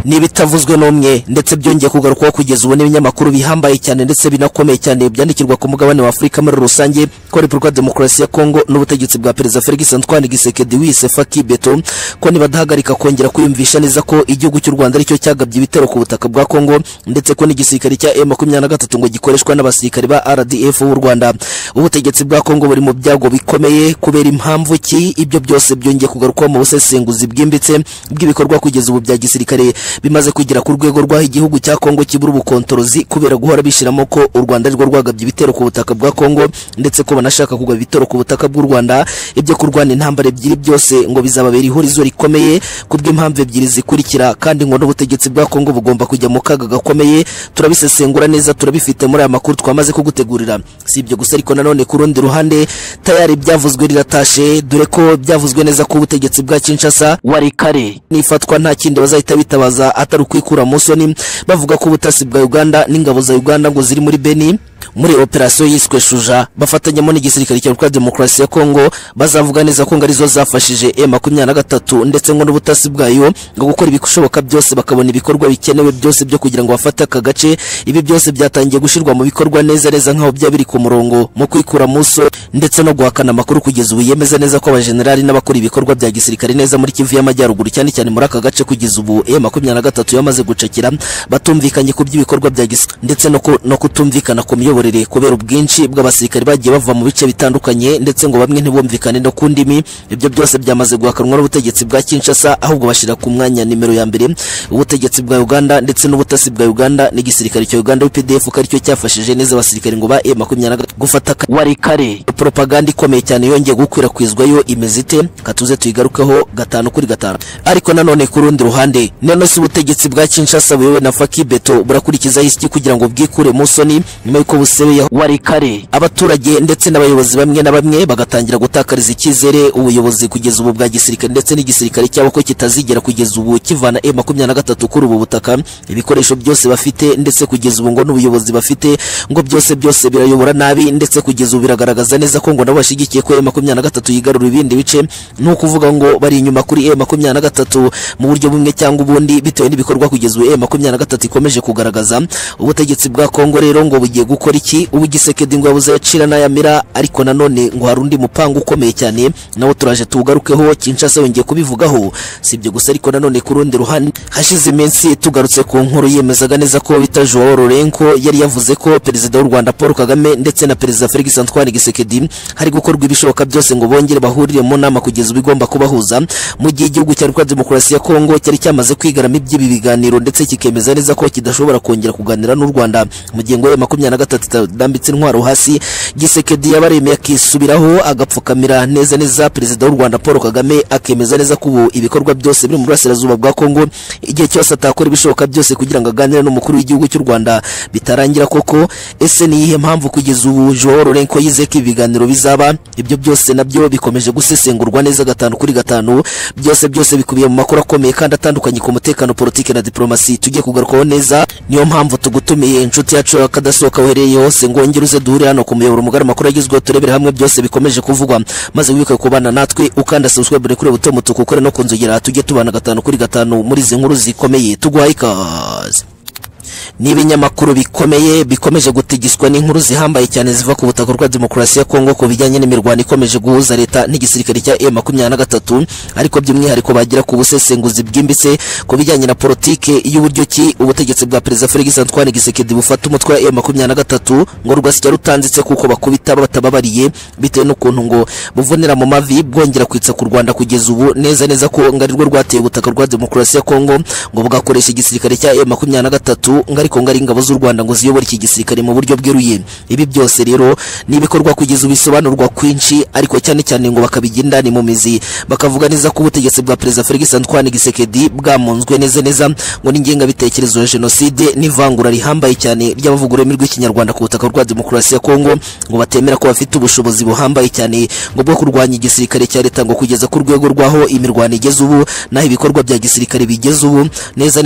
ni ibitavuzwe n'umwe ndetse byongeye kugarukwaho kugeza ubu n'ibinyamakuru bihambaye cyane ndetse binakomeye cyane byandikirwa ku mugabane wa afurika muri rusange ko repubulika demokarasi ya kongo n'ubutegetsi bwa perezida felix antoine gisekedi wisefa kibeto ko nibadahagarika kongera kwiyumvisha neza ko igihugu cy'u rwanda aricyo cyagabye ibitero ku butaka bwa kongo ndetse ko n'igisirikare cya e makumyabiri na gatatu ngo gikoreshwa n'abasirikare ba rdf b'u rwanda ubutegetsi bwa kongo buri mu byago bikomeye kubera impamvu ki ibyo byose byongeye kugarukwaho mu busesenguzi bwimbitse bw'ibikorwa kugeza ubu bya gisirikare bimaze kugera ku rwego rw'aho igihugu cya kongo kibura ubukontorozi kubera guhora bishiramo ko u rwanda arirwo rwagabye ibitero ku butaka bwa kongo ndetse ko banashaka kugaba ibitero ku butaka bw'u rwanda ibyo kurwana intambara ebyiri byose ngo bizababera ihurizo rikomeye ku bw'impamvu ebyiri zikurikira kandi ngo n'ubutegetsi bwa kongo bugomba kujya mu kaga gakomeye turabisesengura neza turabifite muri aya makuru twamaze kugutegurira si ibyo gusa ariko nanone ku rundi ruhande tayari ibyavuzwe riratashe dore ko byavuzwe neza ko ubutegetsi bwa kinshasa wari kare n'ifatwa nta kindi bazahita bitabaza atari ukwikura mu soni bavuga ko ubutasi bwa uganda n'ingabo za uganda ngo ziri muri beni muri operasiyo yiswe shuja bafatanyamo n'igisirikare cya repubulika demokarasi ya kongo bazavuga neza ko ngo arizo zafashije e makumyabiri na gatatu ndetse ngo n'ubutasi bwayo ngo gukora ibishoboka byose bakabona ibikorwa bikenewe byose byo kugira ngo bafate aka gace ibi byose byatangiye gushyirwa mu bikorwa neza neza nk'aho byaba biri ku murongo mu kwikura muso ndetse no guhakana amakuru kugeza ubu yemeza neza ko abajenerali n'abakora ibikorwa bya gisirikare neza muri kivu y'amajyaruguru cyane cyane muri aka gace kugeza ubu e makumyabiri na gatatu yamaze gucakira batumvikanye ku by'ibikorwa bya gisirikare ndetse no, ku, no kutumvikana ku miyoborere imiyoborere kubera ubwinshi bw'abasirikare bagiye bava mu bice bitandukanye ndetse ngo bamwe ntibumvikane no ku ndimi ibyo byose byamaze guhakanwa n'ubutegetsi bwa kinshasa ahubwo bashyira ku mwanya nimero ya mbere ubutegetsi bwa uganda ndetse n'ubutasi bwa uganda n'igisirikare cya uganda pdf ko aricyo cyafashije neza abasirikare ngo ba e makumyabiri na gatatu gufata wari kare poropaganda ikomeye cyane yongeye gukwirakwizwayo imeze ite katuze tuyigarukeho gatanu kuri gatanu ariko nanone ku rundi ruhande none si ubutegetsi bwa kinshasa buyobowe na fakibeto burakurikizaho isi kugira ngo bwikure mu soni nyuma y'uko busebeya wari kare abaturage ndetse n'abayobozi bamwe na bamwe bagatangira gutakariza icyizere ubuyobozi kugeza ubu bwa gisirikare ndetse n'igisirikare cyabo ko kitazigera kugeza ubu kivana e makumyabiri na gatatu kuri ubu butaka ibikoresho byose bafite ndetse kugeza ubu ngo n'ubuyobozi bafite ngo byose byose birayobora nabi ndetse kugeza ubu biragaragaza neza ko ngo nabo bashigikiye ko e makumyabiri na gatatu yigarura ibindi bice ni ukuvuga ngo bari inyuma kuri e makumyabiri na gatatu mu buryo bumwe cyangwa ubundi bitewe n'ibikorwa kugeza ubu e makumyabiri na gatatu ikomeje kugaragaza ubutegetsi bwa kongo rero ngo bugiye gukora gukora iki ubu gisekedi ngo yabuze yacira n'ayamira ariko nanone ngo hari undi mupango ukomeye cyane nawo turaje tuwugarukeho kinshasa yongeye kubivugaho si ibyo gusa ariko nanone ku rundi ruhande hashize iminsi tugarutse ku nkuru yemezaga neza ko bita joao lorenko yari yavuze ko perezida w'u rwanda paul kagame ndetse na perezida felix antoine gisekedi hari gukorwa ibishoboka byose ngo bongere bahurire mu nama kugeza ubu igomba kubahuza mu gihe igihugu cya repubulika demokarasi ya kongo cyari cyamaze kwigarama iby'ibi biganiro ndetse kikemeza neza ko kidashobora kongera kuganira n'u rwanda mu gihe ngo ya makumyabiri na gatatu atadambitse intwaro hasi gisekedi yabaremeye akisubiraho agapfukamira neza neza perezida w'u rwanda paul kagame akemeza neza ko ubu ibikorwa byose biri mu burasirazuba bwa kongo igihe cyose atakora ibishoboka byose kugira ngo aganire n'umukuru w'igihugu cy'u rwanda bitarangira koko ese ni iyihe mpamvu kugeza ubu joao lorenko yizeye ko ibiganiro bizaba ibyo byose nabyo bikomeje gusesengurwa neza gatanu kuri gatanu byose byose bikubiye mu makuru akomeye kandi atandukanye ku mutekano politiki na diplomasi tugiye kugarukaho neza niyo mpamvu tugutumiye inshuti yacu kadasohoka uhereye yose ngongere uze duhure hano ku muyoboro mugari amakuru agezweho turebere hamwe byose bikomeje kuvugwa maze wibuke kubana natwe ukanda subscribe kuri buto mutuku ukore no kunzogera tujye tubana gatanu kuri gatanu muri izi nkuru zikomeye tuguhaye ikaze n'ibinyamakuru bikomeye bikomeje gutegiswa n'inkuru zihambaye cyane ziva ku butaka bwa demokarasi ya kongo ku bijyanye n'imirwano ikomeje guhuza leta n'igisirikare cya e makumyabiri na gatatu ariko by'umwihariko bagira ku busesenguzi bwimbitse ku bijyanye na politike y'uburyo ki ubutegetsi bwa perezida felix antoine gisekedi bufata umutwe wa e makumyabiri na gatatu ngo rwasijya rutanditse kuko bakubita batababariye bitewe n'ukuntu ngo buvunira mu mavi bwongera kwitsa ku rwanda kugeza ubu neza neza ko ngo arirwo rwateye ubutaka bwa demokarasi ya kongo ngo bugakoresha igisirikare cya e makumyabiri na gatatu ngo ariko ngo ari ingabo z'u Rwanda ngo ziyobore iki gisirikare mu buryo bweruye ibi byose rero ni ibikorwa kugeza ubisobanurwa kwinshi ariko cyane cyane ngo bakabigira indani mu mizi bakavuga neza ko ubutegetsi bwa perezida Felix Antoine Gisekedi bwamunzwe neza neza ngo n'ingenga bitekerezo ya jenoside n'ivangura rihambaye cyane ry'abavugura ururimi rw'ikinyarwanda ku butaka rwa demokarasi ya Kongo ngo batemera ko bafite ubushobozi buhambaye cyane ngo bwo kurwanya igisirikare cya leta ngo kugeza ku rwego rwaho imirwano igeze ubu naho ibikorwa bya gisirikare bigeze ubu neza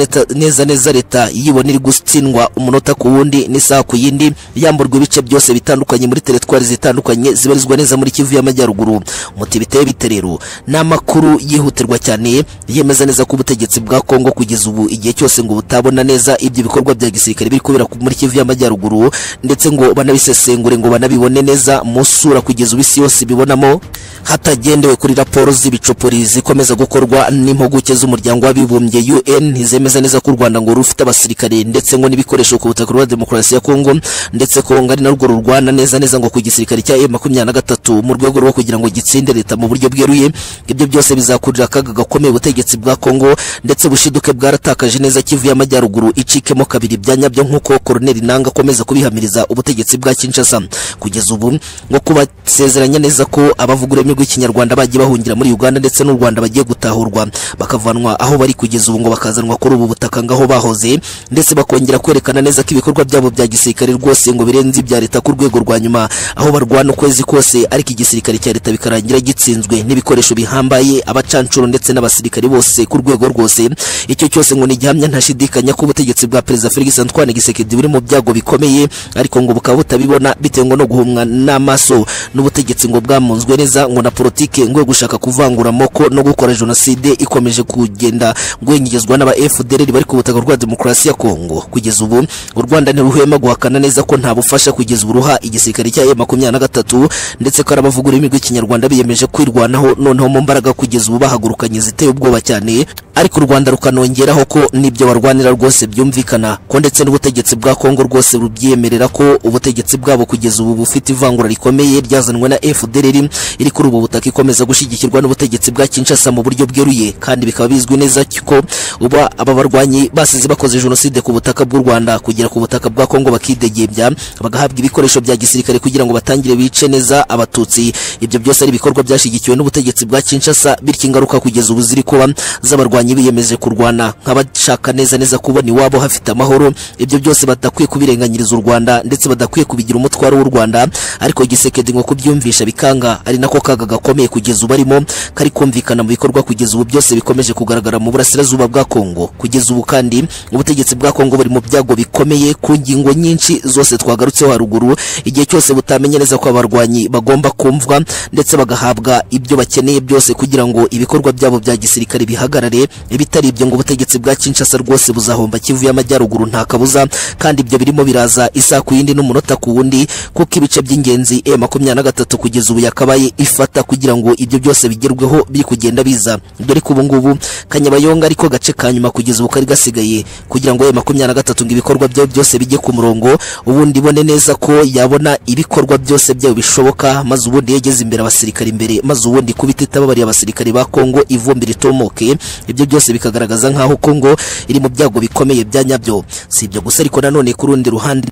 neza leta yibonera gutsindwa umunota ku wundi n'isaha ku yindi yamburwa ibice byose bitandukanye muri teritwari zitandukanye zibarizwa neza muri kivu y'amajyaruguru umuti biteye bite rero ni amakuru yihutirwa cyane yemeza neza ko ubutegetsi bwa kongo kugeza ubu igihe cyose ngo butabona neza ibyo bikorwa bya gisirikare biri kubera ku- muri kivu y'amajyaruguru ndetse ngo banabisesengure ngo banabibone neza mu sura kugeza ubu isi yose ibibonamo hatagendewe kuri raporo z'ibicopori zikomeza gukorwa n'impuguke z'umuryango w'abibumbye UN zemeza neza ko u Rwanda ngo rufite abasirikare ndetse ngo n'ibikoresho ku butaka bwa demokarasi ya Kongo ndetse ko ngo ari narwo rurwana neza neza ngo ku gisirikare cya M23 mu rwego rwo kugira ngo gitsinde leta mu buryo bweruye ibyo byose bizakurira akaga gakomeye ubutegetsi bwa Kongo ndetse bushiduke bwaratakaje neza Kivu y'amajyaruguru icikemo kabiri bya nyabyo nk'uko Colonel Nanga akomeza kubihamiriza ubutegetsi bwa Kinshasa kugeza ubu ngo kubasezeranya neza ko abavuga ururimi rw'ikinyarwanda bagiye bahungira muri Uganda ndetse n'u Rwanda bagiye gutahurwa bakavanwa aho bari kugeza ubu ngo bakazanwa kuri ubu butaka ngaho bahoze ndetse bakongera kwerekana neza ko ibikorwa byabo bya gisirikare rwose ngo birenze ibya leta ku rwego rwa nyuma aho barwana ukwezi kose ariko igisirikare cya leta bikarangira gitsinzwe n'ibikoresho bihambaye abacancuro ndetse n'abasirikare bose ku rwego rwose icyo cyose ngo ni gihamya ntashidikanya ko ubutegetsi bwa perezida Felix Antoine Tshisekedi buri mu byago bikomeye ariko ngo bukaba butabibona bitewe ngo no guhumwa n'amaso n'ubutegetsi ngo bwamunzwe neza ngo na politike ngo yo gushaka kuvangura amoko no gukora jenoside ikomeje kugenda ngwengezwa n'aba FDLR bari ku butaka rwa demokarasi ya Kongo kugeza ubu u Rwanda ntiruhema guhakana neza ko nta bufasha kugeza uruha igisirikare cya M23 ndetse ko arabavuga ururimi rw'ikinyarwanda biyemeje kwirwanaho noneho mu mbaraga kugeza ubu bahagurukanye ziteye ubwoba cyane ariko u Rwanda rukanongeraho ko n'ibyo barwanira rwose byumvikana ko ndetse n'ubutegetsi bwa Kongo rwose rubyemerera ko ubutegetsi bwabo kugeza ubu bufite ivangura rikomeye ryazanwe na FDLR iri kuri ubu butaka ikomeza gushyigikirwa n'ubutegetsi bwa Kinshasa mu buryo bweruye kandi bikaba bizwi neza ko uba aba barwanyi basize bakoze jenoside ku butaka bw'u Rwanda kugera ku butaka bwa Kongo bakidegebya bagahabwa ibikoresho bya gisirikare kugira ngo batangire bice neza abatutsi ibyo byose ari ibikorwa byashyigikiwe n'ubutegetsi bwa Kinshasa bityo ingaruka kugeza ubu ziri kuba z'abarwanyi biyemeje kurwana nk'abashaka neza neza kubona iwabo hafite amahoro ibyo byose batakwiye kubirenganyiriza u Rwanda ndetse badakwiye kubigira umutwaro w'u Rwanda ariko Gisekedi ngo kubyumvisha bikanga ari nako kaga gakomeye kugeza ubu arimo kari kumvikana mu bikorwa kugeza ubu byose bikomeje kugaragara mu burasirazuba bwa Kongo kugeza ubu kandi ubutegetsi bwa Kongo buri mu byago bikomeye ku ngingo nyinshi zose twagarutseho haruguru igihe cyose butamenya neza ko abarwanyi bagomba kumvwa ndetse bagahabwa ibyo bakeneye byose kugira ngo ibikorwa byabo bya gisirikare bihagarare ibitari ibyo ngo ubutegetsi bwa Kinshasa rwose buzahomba Kivu y'amajyaruguru nta kabuza kandi ibyo birimo biraza isa ku yindi n'umunota ku wundi kuko ibice by'ingenzi e makumyabiri na gatatu kugeza ubu yakabaye ifata kugira ngo ibyo byose bigerweho biri kugenda biza dore ko ubu ngubu kanyabayonga ariko gace ka nyuma kugeza ubu kari gasigaye kugira ngo e makumyabiri na gatatu ngo ibikorwa byayo byose bijye ku murongo ubundi ibone neza ko yabona ibikorwa byose byayo bishoboka maze ubundi yegeze imbere abasirikare imbere maze ubundi kubita itababariye abasirikare ba Kongo ivumbi ritomoke ibyo byose bikagaragaza nkaho Kongo iri mu byago bikomeye bya nyabyo si ibyo gusa ariko nanone ku rundi ruhande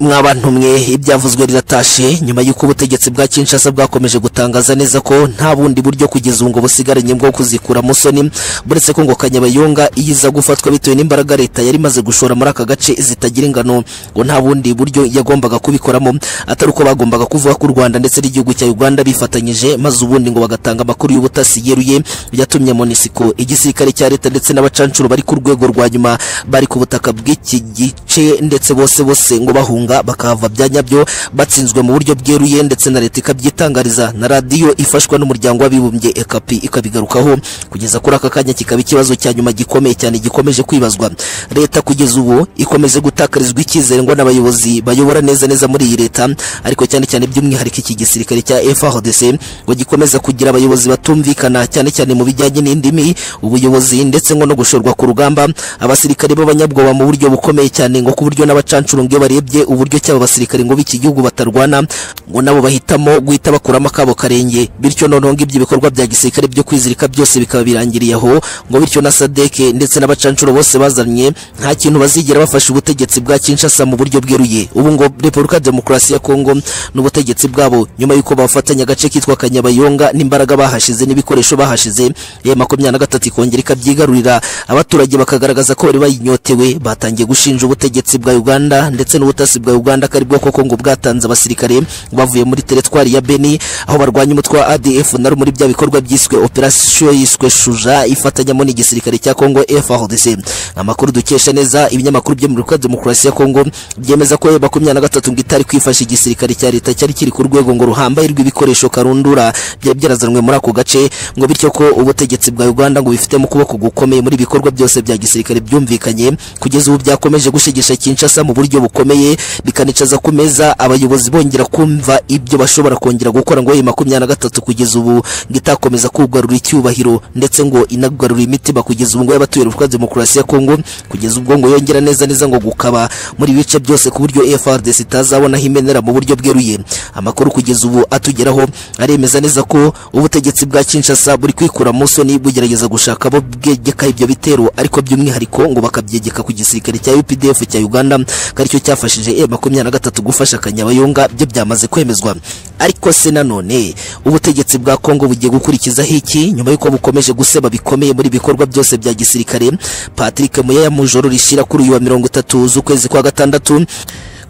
mwabantu mwe ibyavuzwe riratashe nyuma y'uko ubutegetsi bwa Kinshasa bwakomeje gutangaza neza ko nta bundi buryo kugeza ubu ngo busigaranye bwo kuzikura musoni buretse ko ngo Kanyabayonga iyiza gufatwa bitewe n'imbaraga leta yari imaze gushora muri aka gace zitagira ingano ngo nta bundi buryo yagombaga kubikoramo atari uko bagombaga kuvuga ko u Rwanda ndetse n'igihugu cya Uganda bifatanyije maze ubundi ngo bagatanga amakuru y'ubutasi yeruye yatumye Monisco igisirikare cya leta ndetse n'abacancuro bari ku rwego rwa nyuma bari ku butaka bw'iki gice ndetse bose bose ngo bahunga bakahava bya nyabyo batsinzwe mu buryo bweruye ndetse na leta ikabyitangariza na radiyo ifashwa n'umuryango w'abibumbye ekapi ikabigarukaho kugeza kuri aka kanya kikaba ikibazo cya nyuma gikomeye cyane gikomeje kwibazwa leta kugeza ubu ikomeje gutakarizwa icyizere ngo n'abayobozi bayobora neza neza muri iyi leta ariko cyane cyane by'umwihariko iki gisirikare cya FARDC ngo gikomeza kugira abayobozi batumvikana cyane cyane mu bijyanye n'indimi ubuyobozi ndetse ngo no gushorwa ku rugamba abasirikare b'abanyabwoba mu buryo bukomeye cyane ngo ku buryo n'abacancuro ngo iyo barebye uburyo cy'aba basirikare ngo b'iki gihugu batarwana ngo nabo bahitamo guhita bakuramo akabo karenge bityo noneho ngo ibyo bikorwa bya gisirikare byo kwizirika byose bikaba birangiriye aho ngo bityo na sadeke ndetse n'abacancuro bose bazanye nta kintu bazigera bafasha ubutegetsi bwa Kinshasa mu buryo bweruye ubu ngo Repubulika Demokarasi ya Kongo n'ubutegetsi bwabo nyuma y'uko bafatanya agace kitwa Kanyabayonga n'imbaraga bahashize n'ibikoresho bahashize ya makumyabiri na gatatu ikongera ikabyigarurira abaturage bakagaragaza ko bari bayinyotewe batangiye gushinja ubutegetsi bwa Uganda ndetse n'ubutasi bwa Uganda kari bwo koko ngo bwatanze abasirikare bavuye muri teritwari ya Beni aho barwanya umutwe wa ADF nari muri bya bikorwa byiswe operation yiswe Shuja ifatanyamo n'igisirikare cya Congo FARDC amakuru dukesha neza ibinyamakuru byo mu Republika Demokarasi ya Congo byemeza ko makumyabiri na gatatu ngo itari kwifasha igisirikare cya leta cyari kiri ku rwego ngo ruhambaye rw'ibikoresho karundura byari byarazanwe muri ako gace ngo bityo ko ubutegetsi bwa Uganda ngo bifite mu kuboko gukomeye muri ibikorwa byose bya gisirikare byumvikanye kugeza ubu byakomeje gushigisha Kinshasa mu buryo bukomeye bikanicaza ku meza abayobozi bongera kumva ibyo bashobora kongera gukora ngo iyi makumyabiri na gatatu kugeza ubu ngo itakomeza kugarura icyubahiro ndetse ngo inagarura imitima kugeza ubu ngo y'abatuye Republika Demokarasi ya Congo kugeza ubwo ngo yongera neza neza ngo gukaba muri bice byose ku buryo FRDC itazabona aho imenera mu buryo bweruye amakuru kugeza ubu atugeraho aremeza neza ko ubutegetsi bwa Kinshasa buri kwikura mu soni bugerageza gushaka abo bwegeka ibyo bitero ariko by'umwihariko ngo bakabyegeka ku gisirikare cya UPDF cya Uganda karicyo cyafashije M23 gufasha Kanyabayonga byo byamaze kwemezwa ariko se nanone ubutegetsi bwa Kongo bugiye gukurikizaho iki nyuma y'uko bukomeje guseba bikomeye muri bikorwa byose bya gisirikare Patrick Muyaya mujoro rishira kuri uyu wa 30 z'ukwezi kwa gatandatu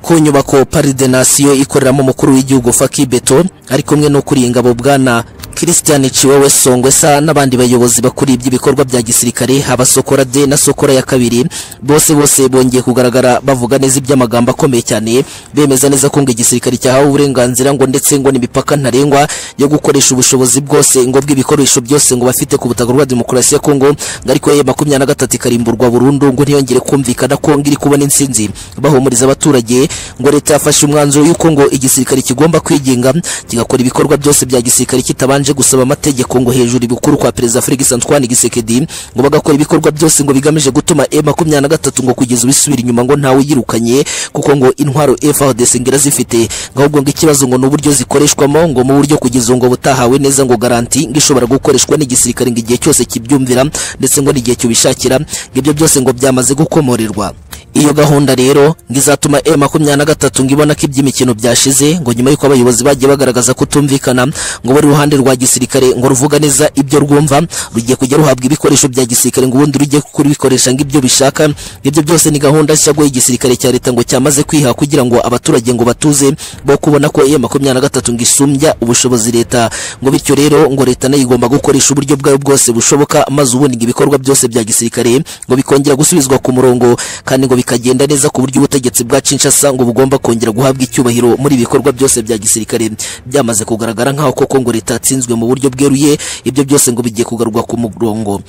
ku nyubako Paris de Nation ikoreramo umukuru w'igihugu Faki Beto ari kumwe no kuri ingabo bwana Christian Chiwewe Songwesa n'abandi bayobozi bakuriye iby'ibikorwa bya gisirikare haba Sokora de na Sokora ya kabiri bose bose bongeye kugaragara bavuga neza iby'amagambo akomeye cyane bemeza neza ko ngo igisirikare cyahawe uburenganzira ngo ndetse ngo n'imipaka ntarengwa yo gukoresha ubushobozi bwose ngo bw'ibikoresho byose ngo bafite ku butaka bwa demokarasi ya Kongo ngo ariko ye makumyabiri na gatatu ikarimburwa burundu ngo ntiyongere kumvikana ko ngo iri kubona insinzi bahumuriza abaturage ngo leta yafashe umwanzuro y'uko ngo igisirikare kigomba kwigenga kigakora ibikorwa byose bya gisirikare kitabanje babanje gusaba amategeko ngo hejuru ibukuru kwa perezida Felix Antoine Gisekedi ngo bagakora ibikorwa byose ngo bigamije gutuma M23 ngo kugeza ubisubira inyuma ngo ntawe yirukanye kuko ngo intwaro FARDC ngira zifite ahubwo ngo ikibazo ngo n'uburyo zikoreshwamo ngo mu buryo kugeza ngo butahawe neza ngo garanti ngo ishobora gukoreshwa n'igisirikare ngo igihe cyose kibyumvira ndetse ngo n'igihe cyubishakira ngo ibyo byose ngo byamaze gukomorerwa iyo gahunda rero ngo izatuma M23 ngo ibona ko iby'imikino byashize ngo nyuma y'uko abayobozi bagiye bagaragaza kutumvikana ngo bari ruhande rwa gisirikare ngo ruvuga neza ibyo rwumva rugiye kujya ruhabwa ibikoresho bya gisirikare ngo ubundi rugiye kubikoresha ngo ibyo bishaka ibyo byose ni gahunda nshya ngo igisirikare cya leta ngo cyamaze kwiha kugira ngo abaturage ngo batuze bo kubona ko M23 ngo isumbya ubushobozi leta ngo bityo rero ngo leta nayo igomba gukoresha uburyo bwayo bwose bushoboka maze ubundi ngo ibikorwa byose bya gisirikare ngo bikongera gusubizwa ku murongo kandi ngo bikagenda neza ku buryo ubutegetsi bwa Kinshasa ngo bugomba kongera guhabwa icyubahiro muri ibikorwa byose bya gisirikare byamaze kugaragara nk'aho koko ngo leta yatsinzwe mu buryo bweruye ibyo byose ngo bigiye kugarurwa ku murongo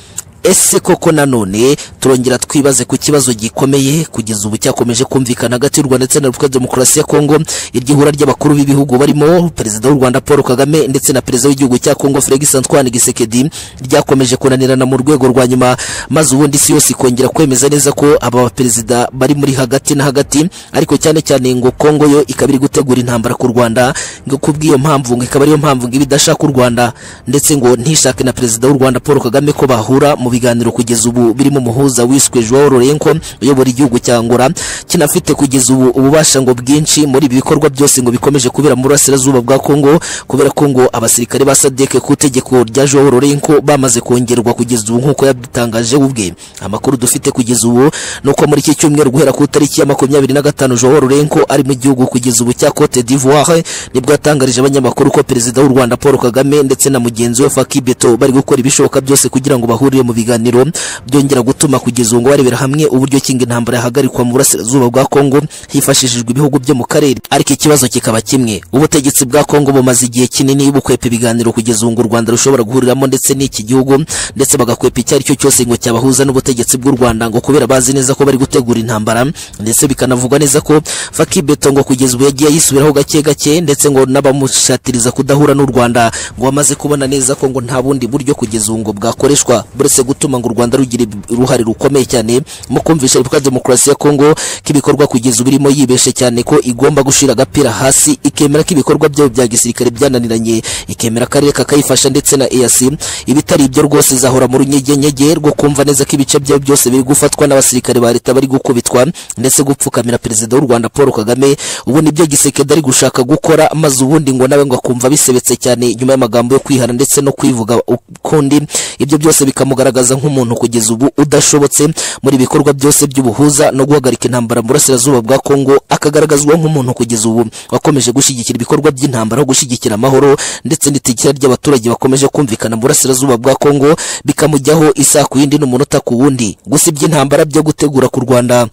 ese koko nanone turongera twibaze ku kibazo gikomeye kugeza ubu cyakomeje kumvikana hagati y'u Rwanda ndetse na Repubulika Demokarasi ya Kongo iryihura ry'abakuru b'ibihugu barimo perezida w'u Rwanda Paul Kagame ndetse na perezida w'igihugu cya Kongo Félix Antoine Tshisekedi ryakomeje kunanirana mu rwego rwa nyuma maze ubundi isi yose ikongera kwemeza neza ko aba baperezida bari muri hagati na hagati ariko cyane cyane ngo Kongo yo ikaba iri gutegura intambara ku Rwanda ngo kubw'iyo mpamvu ngo ikaba ariyo mpamvu ngo ibidashaka u Rwanda ndetse ngo ntishake na perezida w'u Rwanda Paul Kagame ko bahura mu biganiro kugeza ubu birimo umuhuza wiswe Joao Lourenco uyobora igihugu cya Angola kinafite kugeza ubu ububasha ngo bwinshi muri ibi bikorwa byose ngo bikomeje kubera mu burasirazuba bwa Kongo kubera ko ngo abasirikare ba SADC ku tegeko rya Joao Lourenco bamaze kongerwa kugeza ubu nkuko yabitangaje ubwe amakuru dufite kugeza ubu nuko muri iki cyumweru guhera ku tariki ya 25 Joao Lourenco ari mu gihugu kugeza ubu cya Cote d'Ivoire nibwo yatangarije abanyamakuru ko perezida w'u Rwanda Paul Kagame ndetse na mugenzi we Faki Beto bari gukora ibishoboka byose kugira ngo bahurire mu biganiro byongera gutuma kugeza ubu barebera hamwe uburyo kinga intambara yahagarikwa mu burasirazuba bwa Kongo hifashishijwe ibihugu byo mu karere ariko ikibazo kikaba kimwe ubutegetsi bwa Kongo bumaze igihe kinini bukwepa ibiganiro kugeza ubu u Rwanda rushobora guhuriramo ndetse n'iki gihugu ndetse bagakwepa icyo ari cyo cyose ngo cyabahuza n'ubutegetsi bw'u Rwanda ngo kubera bazi neza ko bari gutegura intambara ndetse bikanavugwa neza ko Faki Beto ngo kugeza ubu yagiye yisubiraho gake gake ndetse ngo n'abamushatiriza kudahura n'u Rwanda ngo bamaze kubona neza ko ngo nta bundi buryo kugeza ubu ngo bwakoreshwa buretse gutuma ngo u Rwanda rugira uruhare rukomeye cyane mu kumvisha Repubulika Demokarasi ya Kongo kibikorwa kugeza ubu irimo yibeshe cyane ko igomba gushira agapira hasi ikemera ko ibikorwa byayo bya gisirikare byananiranye ikemera akarere kakayifasha ndetse na EAC ibitari ibyo rwose zahora mu runyegenyege rwo kumva neza ko ibice byayo byose biri gufatwa n'abasirikare ba leta bari gukubitwa ndetse gupfukamira perezida w'u Rwanda Paul Kagame ubu nibyo gisekedi ari gushaka gukora maze ubundi ngo nawe ngo akumva bisebetse cyane nyuma y'amagambo yo kwihana ndetse no kwivuga ukundi ibyo byose bikamugaragaza yigaragaza nk'umuntu kugeza ubu udashobotse muri ibikorwa byose by'ubuhuza no guhagarika intambara mu burasirazuba bwa Kongo akagaragazwa nk'umuntu kugeza ubu wakomeje gushyigikira ibikorwa by'intambara no gushyigikira amahoro ndetse n'itikira ry'abaturage bakomeje kumvikana mu burasirazuba bwa Kongo bikamujyaho isaha ku yindi n'umunota ku wundi gusa iby'intambara byo gutegura ku Rwanda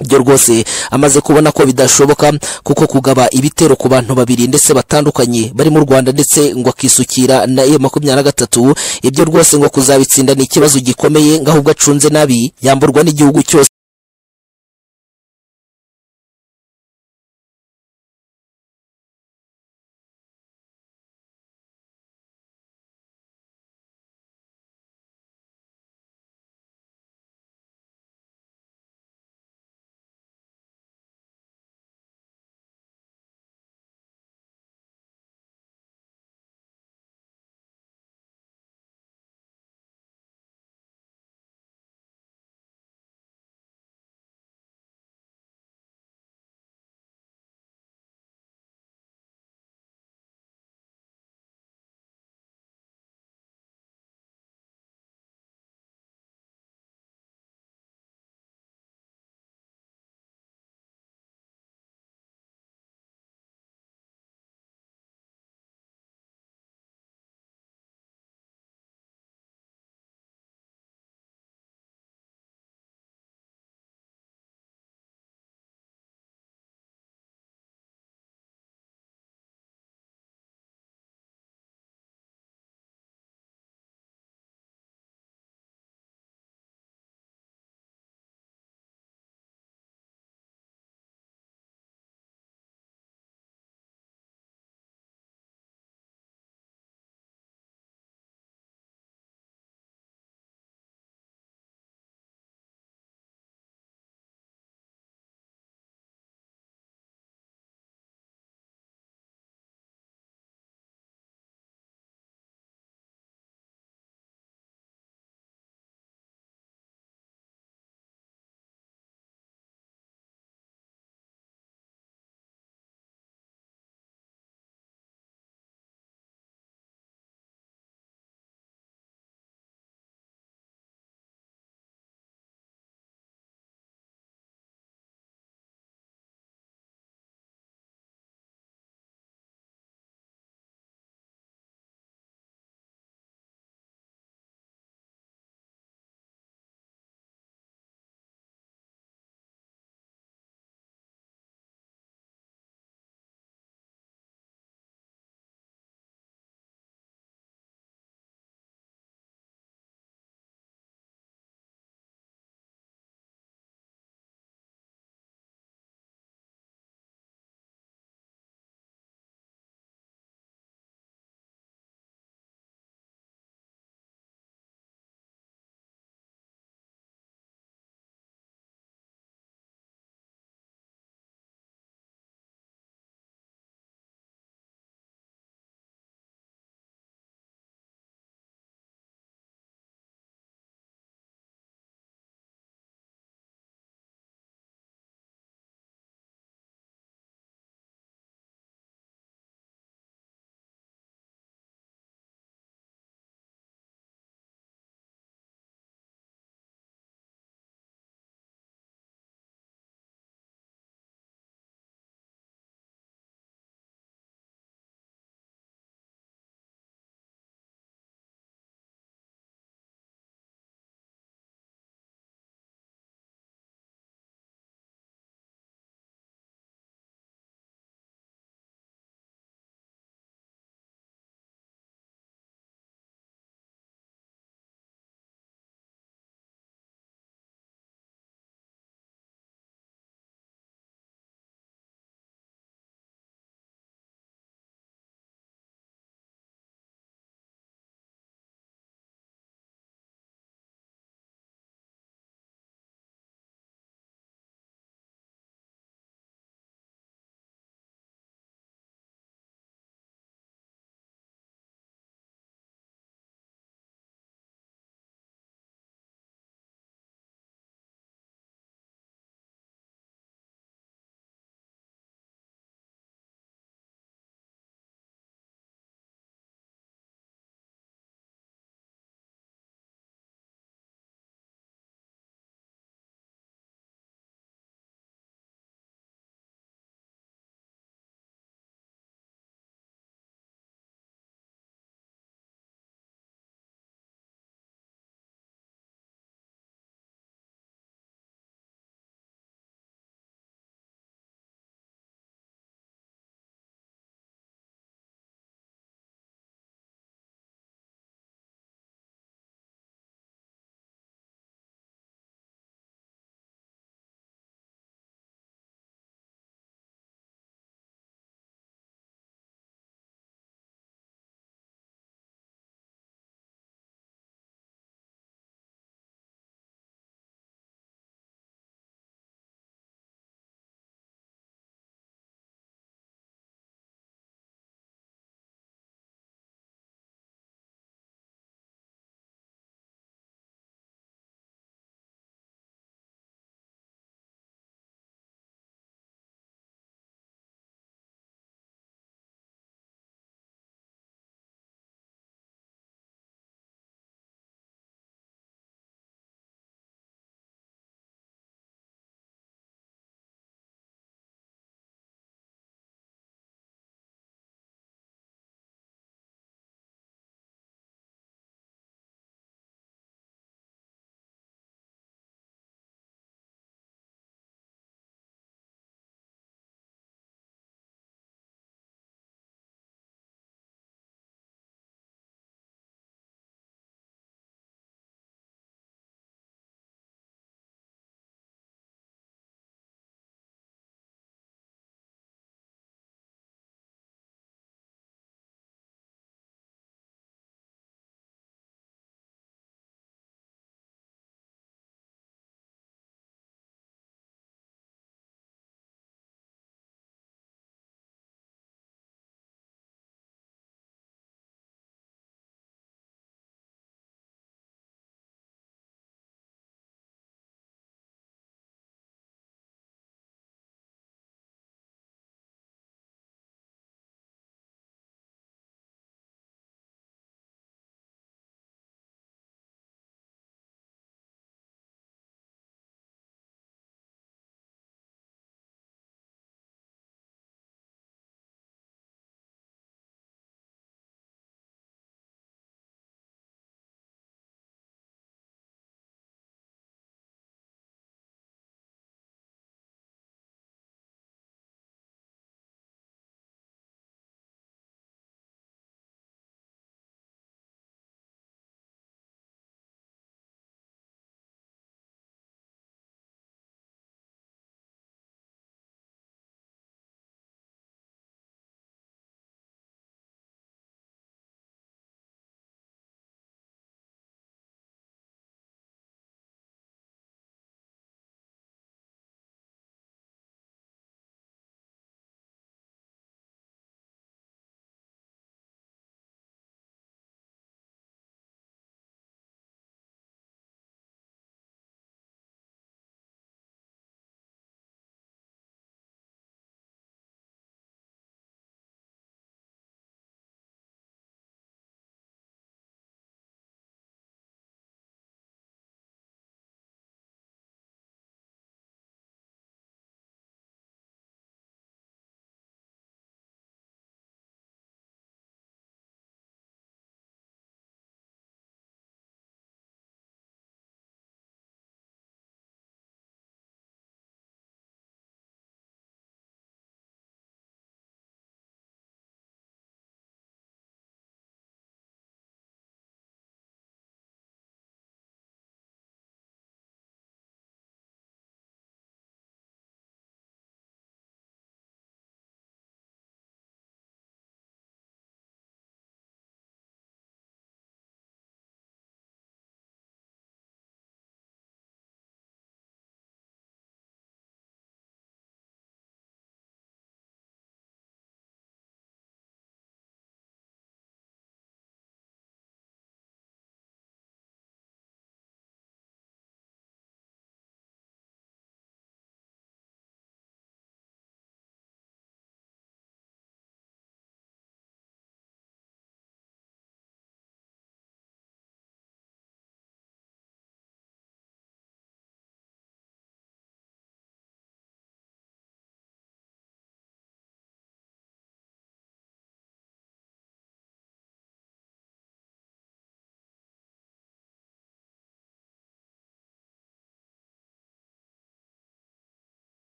byo rwose amaze kubona ko bidashoboka kuko kugaba ibitero ku bantu babiri ndetse batandukanye bari mu Rwanda ndetse ngo akisukira na iyo makumyabiri na gatatu ibyo rwose ngo kuzabitsinda ni ikibazo gikomeye ngo ahubwo acunze nabi yamburwa n'igihugu cyose